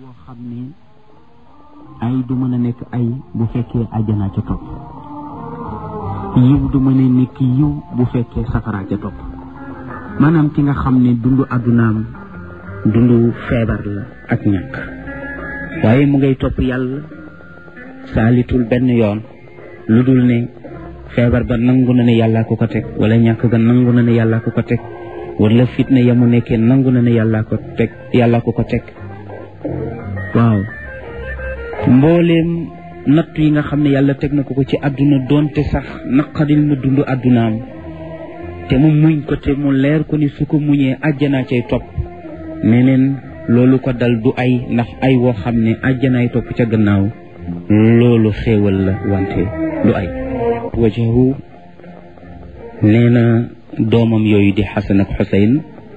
boo xam ne ay du mën a nekk ay bu fekkee àjjanaa ca topp yiw du mën a nekk yiw bu fekkee safaraa ca topp maanaam ki nga xam ne dundu àddunaam dundu feebar la ak ñàkk waaye mu ngay topp yàlla saalitul benn yoon lu dul ne feebar ba nangu na ne yàllaa ko ko teg wala ñàkk ga nangu na ne yàllaa ko ko teg wala fitna ya mu nekkee nangu na ne yàllaa ko teg yàllaa ko ko teg waaw mbooleem natt yi nga xam ne yàlla teg na ko ko ci àdduna doonte sax naqadil na dund àddunaam te mu muñ ko te mu leer ko ni su ko muñee àjjanaa cay topp neneen loolu ko dal du ay ndax ay woo xam ne àjjanaay topp ca gannaaw loolu xéewal la wante du ay wajahu nee na doomam yooyu di xasan ak xuseyn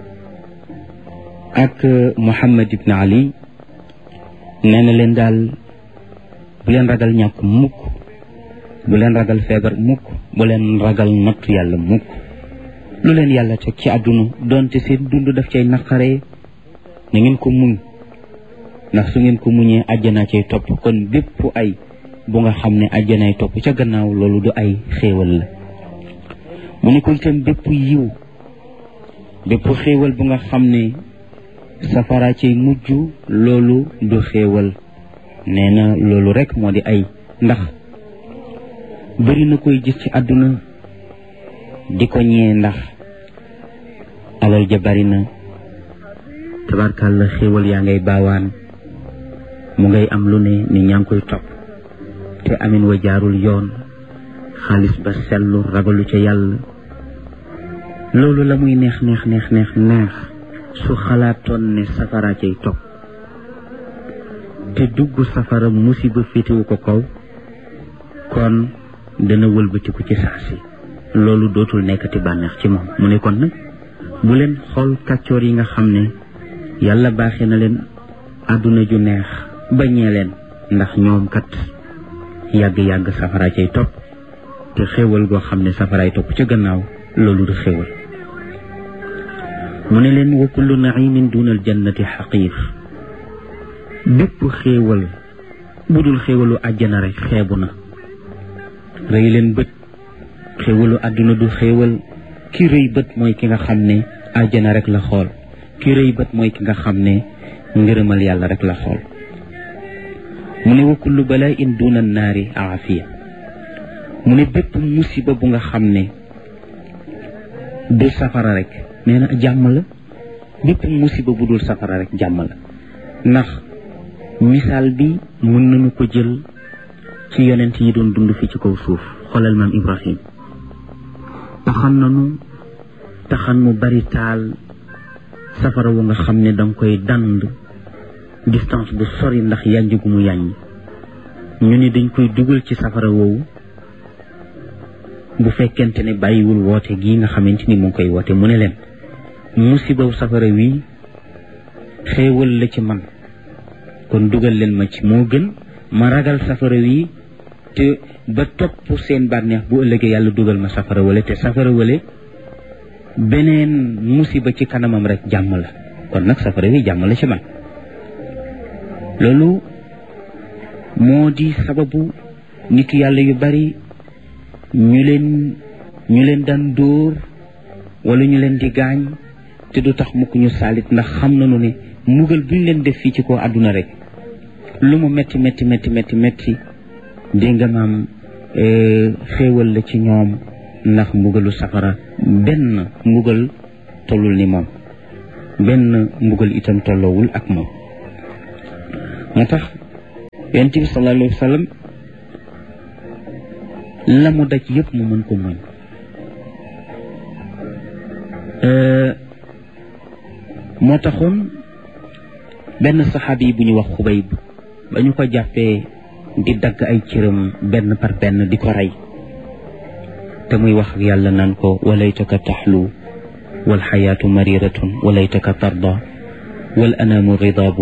ak muhammad ibn ali nee na leen daal bu leen ragal ñàkk mukk bu leen ragal feebar mukk bu leen ragal nattu yàlla mukk lu leen yàlla teg ci àdduna doonte seen dund daf cay naqaree na ngeen ko muñ ndax su ngeen ko muñee àjjanaa cay topp kon bépp ay bu nga xam ne àjjanaay topp ca gannaaw loolu du ay xéewal la mu ne ko itam bépp yiw bépp xéewal bu nga xam ne safara cay mujj loolu du xéewal nee na loolu rek moo di ay ndax bëri na koy gis ci àdduna di ko ñee ndax alal ja bari na tabarkàlla xéewal yaa ngay baawaan mu ngay am lu ne ni ñaa ngi koy topp te amin wa jaarul yoon xaalis ba sellu ragalu ca yàlla loolu la muy neex neex neex neex neex su xalaatoon ne safara cay topp te dugg safara musiba féetewu ko kaw kon dana wëlbatiku ci saa si loolu dootul nekkati bànneex ci moom mu ne kon nag bu leen xool kàccoor yi nga xam ne yàlla baaxee na leen àdduna ju neex bañee leen ndax ñoom kat yàgg-yàgg safara cay topp te xéewal goo xam ne safaraay topp ca gannaaw loolu du xéewal mu ne leen wa kullu naimin duna al jannati xaqiir bépp xéewal bu dul xéewalu àjjana rek xeebu na rëy leen bët xéewalu àdduna du xéewal ki rëy bët mooy ki nga xam ne àjjana rek la xool ki rëy bët mooy ki nga xam ne ngërëmal yàlla rek la xool mu ne wa kullu bala'in duna naari aafiya mu ne bépp musiba bu nga xam ne du safara rek nee na jàmm la bépp musiba bu dul safara rek jàmm la ndax misaal bi mën nañu ko jël ci yonent yi doon dund fi ci kaw suuf xoolal maam Ibrahim taxan nanu taxan mu bari taal safara wu nga xam ne danga koy dand distance bu sori ndax yànj gu mu yàññ ñu ni dañ koy dugal ci safara woowu bu fekkente ne bàyyiwul woote gii nga xamante ni mu ngi koy woote mu ne leen musibaw safara wi xéewal la ci man kon dugal leen ma ci moo gën ma ragal safara wi te ba topp seen bànneex bu ëllëgee yàlla dugal ma safara wale te safara wale beneen musiba ci kanamam rek jàmm la kon nag safara wi jàmm la ci man loolu moo di sababu nitu yàlla yu bari ñu leen ñu leen daan dóor wala ñu leen di gaañ te du tax mukk ñu saalit ndax xam nañu ne mugal buñ leen def fii ci ko àdduna rek lu mu metti metti metti metti metti dégg nga maam xéewal la ci ñoom ndax mbugalu safara benn mbugal tollul ni moom benn mbugal itam tolloowul ak moom moo tax yonent bi sallallahu alayhi wa sallam la mu daj yëpp mu mën ko muñ moo taxoon benn saxaabi bu ñu wax xubayb ba ñu ko jàppee di dagg ay cëram benn par benn di ko rey te muy wax ak yàlla naan ko walaytaka taxlu wal xayaatu mariratun walaytaka tarda wal anaamu ridaabu